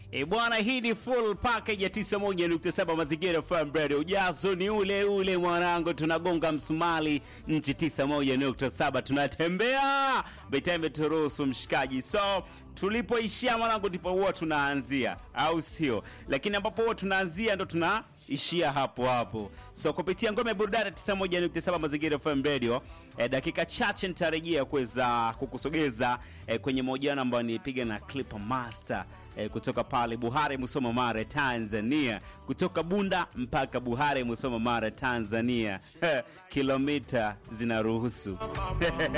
E bwana, hii ni full package ya 91.7 Mazingira FM Radio. Ujazo ni ule ule mwanangu, tunagonga msumali nchi 91.7, tunatembea betembe turuhusu mshikaji. So tulipoishia mwanangu, ndipo huwa tunaanzia, au sio? Lakini ambapo huwa tunaanzia ndo tunaishia hapo hapo. So kupitia ngome burudani 91.7 Mazingira FM Radio, eh, dakika chache nitarejea kuweza kukusogeza eh, kwenye mahojiano ambayo nilipiga na Clip Master eh, kutoka pale Buhare Musoma Mara Tanzania, kutoka Bunda mpaka Buhare Musoma Mara Tanzania kilomita zinaruhusu